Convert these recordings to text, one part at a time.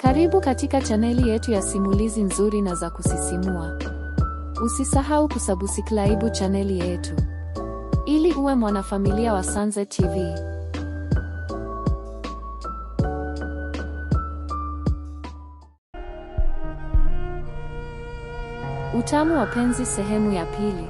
Karibu katika chaneli yetu ya simulizi nzuri na za kusisimua. Usisahau kusubscribe chaneli yetu ili uwe mwanafamilia wa Sanze TV. Utamu wa penzi sehemu ya pili.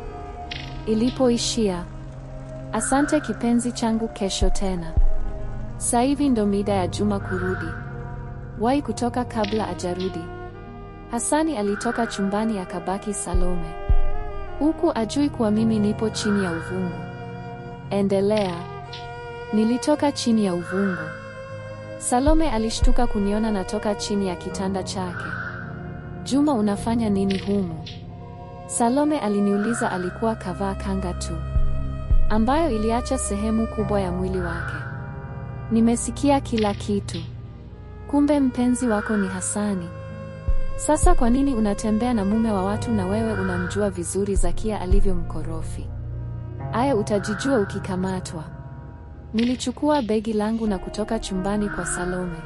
Ilipoishia. Asante kipenzi changu, kesho tena. Sasa hivi ndo mida ya Juma kurudi. Wai kutoka kabla ajarudi. Hasani alitoka chumbani akabaki Salome. Huku ajui kuwa mimi nipo chini ya uvungu. Endelea. Nilitoka chini ya uvungu. Salome alishtuka kuniona natoka chini ya kitanda chake. Juma, unafanya nini humu? Salome aliniuliza. Alikuwa kavaa kanga tu ambayo iliacha sehemu kubwa ya mwili wake. Nimesikia kila kitu. Kumbe mpenzi wako ni Hasani. Sasa kwa nini unatembea na mume wa watu na wewe unamjua vizuri Zakia alivyo mkorofi? Aya, utajijua ukikamatwa. Nilichukua begi langu na kutoka chumbani kwa Salome.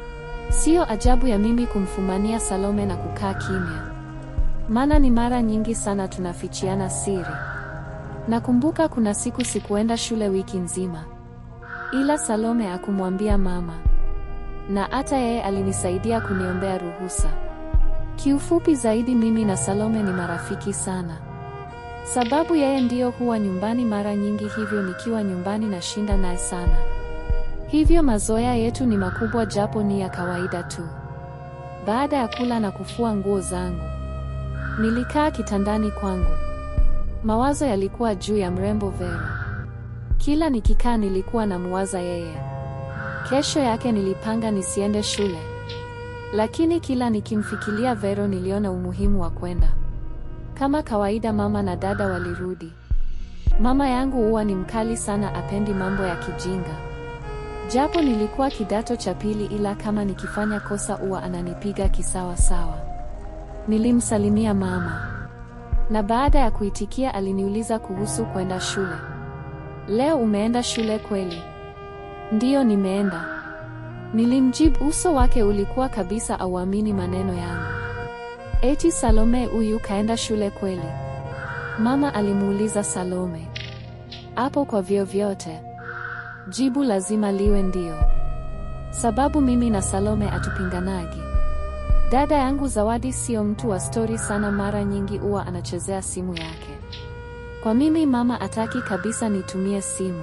Sio ajabu ya mimi kumfumania Salome na kukaa kimya, maana ni mara nyingi sana tunafichiana siri. Nakumbuka kuna siku sikuenda shule wiki nzima, ila Salome akumwambia mama, na hata yeye alinisaidia kuniombea ruhusa. Kiufupi zaidi, mimi na Salome ni marafiki sana, sababu yeye ndiyo huwa nyumbani mara nyingi, hivyo nikiwa nyumbani nashinda naye sana. Hivyo mazoea yetu ni makubwa, japo ni ya kawaida tu. Baada ya kula na kufua nguo zangu, nilikaa kitandani kwangu. Mawazo yalikuwa juu ya mrembo Vero. Kila nikikaa nilikuwa namuwaza yeye. Kesho yake nilipanga nisiende shule, lakini kila nikimfikiria Vero niliona umuhimu wa kwenda. Kama kawaida, mama na dada walirudi. Mama yangu huwa ni mkali sana, apendi mambo ya kijinga. Japo nilikuwa kidato cha pili, ila kama nikifanya kosa huwa ananipiga kisawa sawa. Nilimsalimia mama na baada ya kuitikia aliniuliza kuhusu kwenda shule. Leo umeenda shule kweli? Ndiyo, nimeenda. Nilimjibu. Uso wake ulikuwa kabisa auamini maneno yangu. Eti Salome huyu kaenda shule kweli? Mama alimuuliza Salome. Hapo kwa vyovyote jibu lazima liwe ndio, sababu mimi na Salome atupinganagi. Dada yangu Zawadi sio mtu wa stori sana, mara nyingi huwa anachezea simu yake. Kwa mimi mama ataki kabisa nitumie simu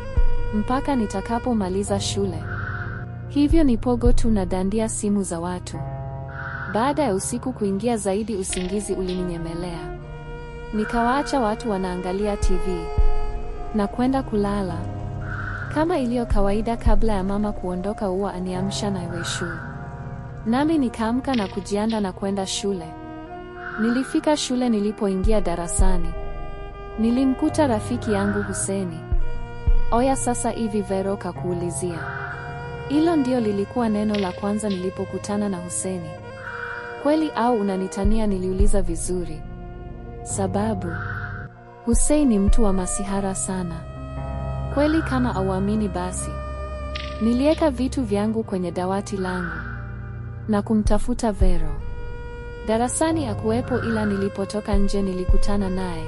mpaka nitakapomaliza shule, hivyo nipogo tu na dandia simu za watu. Baada ya usiku kuingia zaidi, usingizi ulininyemelea, nikawaacha watu wanaangalia TV na kwenda kulala. Kama iliyo kawaida, kabla ya mama kuondoka, huwa aniamsha na weshu nami nikaamka na kujianda na kwenda shule. Nilifika shule. Nilipoingia darasani, nilimkuta rafiki yangu Huseni. Oya, sasa hivi Vero kakuulizia? Hilo ndio lilikuwa neno la kwanza nilipokutana na Huseni. Kweli au unanitania? Niliuliza vizuri, sababu Hussein ni mtu wa masihara sana. Kweli? Kama auamini basi. Niliweka vitu vyangu kwenye dawati langu na kumtafuta Vero. Darasani hakuwepo, ila nilipotoka nje nilikutana naye.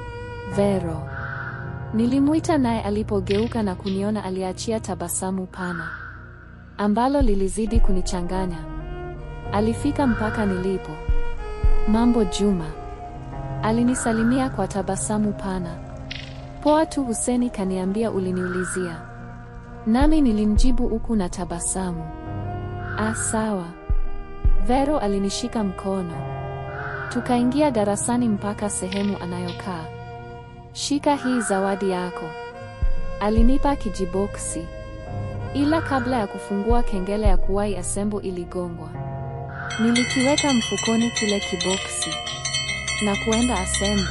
Vero nilimwita, naye alipogeuka na kuniona aliachia tabasamu pana ambalo lilizidi kunichanganya. Alifika mpaka nilipo. Mambo Juma, alinisalimia kwa tabasamu pana. Poa tu Huseni, kaniambia uliniulizia. Nami nilimjibu huku na tabasamu. Ah, sawa. Vero alinishika mkono, tukaingia darasani mpaka sehemu anayokaa. Shika hii zawadi yako, alinipa kijiboksi, ila kabla ya kufungua kengele ya kuwai asembo iligongwa. Nilikiweka mfukoni kile kiboksi na kuenda asembo.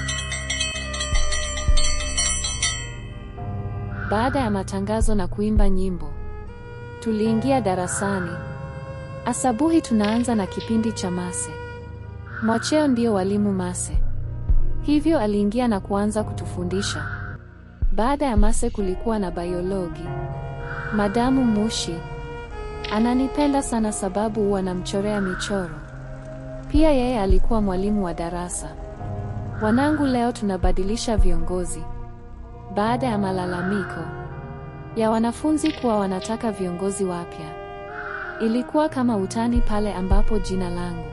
Baada ya matangazo na kuimba nyimbo, tuliingia darasani. Asabuhi tunaanza na kipindi cha mase. Mwacheo ndio walimu mase, hivyo aliingia na kuanza kutufundisha. Baada ya mase kulikuwa na biologi. Madamu Mushi, Ananipenda sana sababu huwa namchorea michoro. Pia yeye alikuwa mwalimu wa darasa. Wanangu, leo tunabadilisha viongozi. Baada ya malalamiko ya wanafunzi kuwa wanataka viongozi wapya, ilikuwa kama utani pale ambapo jina langu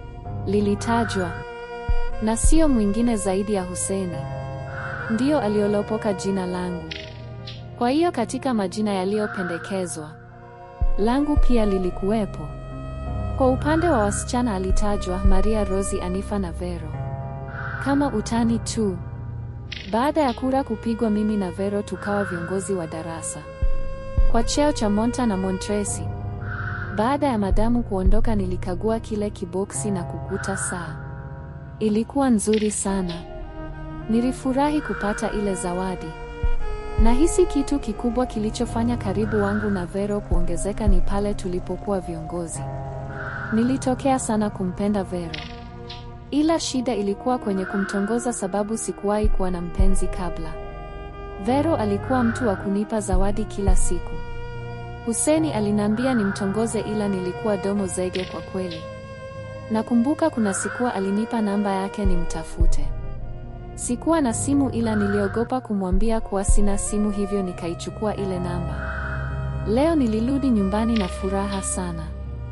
lilitajwa na sio mwingine zaidi ya Huseni ndiyo aliolopoka jina langu. Kwa hiyo katika majina yaliyopendekezwa langu pia lilikuwepo. Kwa upande wa wasichana alitajwa Maria Rosi, Anifa na Vero kama utani tu. Baada ya kura kupigwa, mimi na Vero tukawa viongozi wa darasa kwa cheo cha Monta na Montresi. Baada ya madamu kuondoka, nilikagua kile kiboksi na kukuta saa. Ilikuwa nzuri sana. Nilifurahi kupata ile zawadi. Nahisi kitu kikubwa kilichofanya karibu wangu na Vero kuongezeka ni pale tulipokuwa viongozi. Nilitokea sana kumpenda Vero. Ila shida ilikuwa kwenye kumtongoza sababu sikuwahi kuwa na mpenzi kabla. Vero alikuwa mtu wa kunipa zawadi kila siku. Huseni alinambia nimtongoze ila nilikuwa domo zege kwa kweli. Nakumbuka kuna sikuwa alinipa namba yake nimtafute. Sikuwa na simu ila niliogopa kumwambia kuwa sina simu hivyo nikaichukua ile namba. Leo nilirudi nyumbani na furaha sana.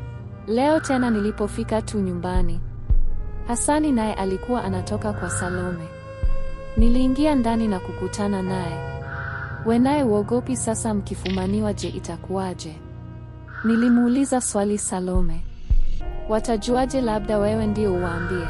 Leo tena nilipofika tu nyumbani, Hasani naye alikuwa anatoka kwa Salome. Niliingia ndani na kukutana naye. We naye uogopi sasa mkifumaniwa je itakuwaje? Nilimuuliza swali Salome. Watajuaje labda wewe ndio uwaambie?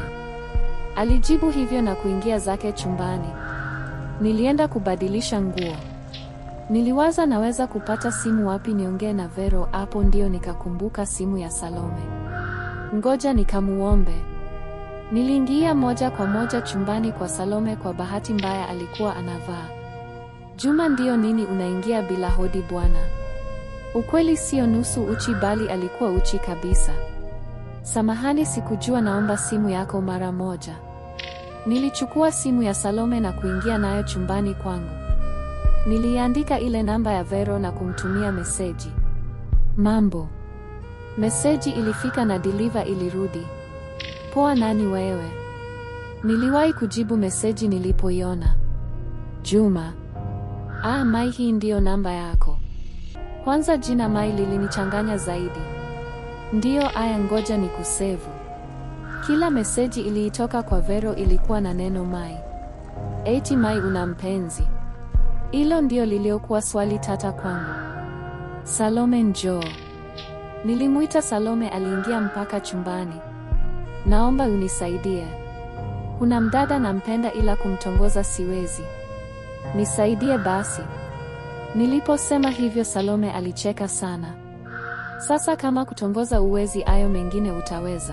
Alijibu hivyo na kuingia zake chumbani. Nilienda kubadilisha nguo. Niliwaza naweza kupata simu wapi niongee na Vero hapo ndio nikakumbuka simu ya Salome. Ngoja nikamuombe. Niliingia moja kwa moja chumbani kwa Salome kwa bahati mbaya alikuwa anavaa. Juma ndio nini unaingia bila hodi bwana? Ukweli sio nusu uchi bali alikuwa uchi kabisa. Samahani sikujua naomba simu yako mara moja. Nilichukua simu ya Salome na kuingia nayo chumbani kwangu. Niliandika ile namba ya Vero na kumtumia meseji. Mambo. Meseji ilifika na deliver ilirudi. Poa nani wewe? Niliwahi kujibu meseji nilipoiona. Juma. Ah, Mai hii ndiyo namba yako. Kwanza jina Mai lilinichanganya zaidi. Ndiyo aya ngoja ni kusevu. Kila meseji iliitoka kwa Vero ilikuwa na neno Mai. Eti Mai una mpenzi? Hilo ndio liliokuwa swali tata kwangu. Salome njoo. Nilimuita Salome aliingia mpaka chumbani. Naomba unisaidie. Kuna mdada nampenda ila kumtongoza siwezi. Nisaidie basi. Niliposema hivyo Salome alicheka sana. Sasa kama kutongoza uwezi ayo mengine utaweza?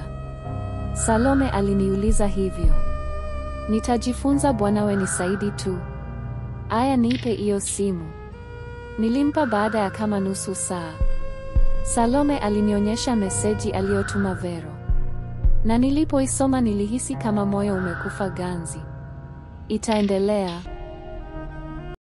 Salome aliniuliza hivyo. Nitajifunza bwanawe nisaidi tu. Aya nipe iyo simu. Nilimpa baada ya kama nusu saa. Salome alinionyesha meseji aliyotuma Vero. Na nilipoisoma nilihisi kama moyo umekufa ganzi. Itaendelea.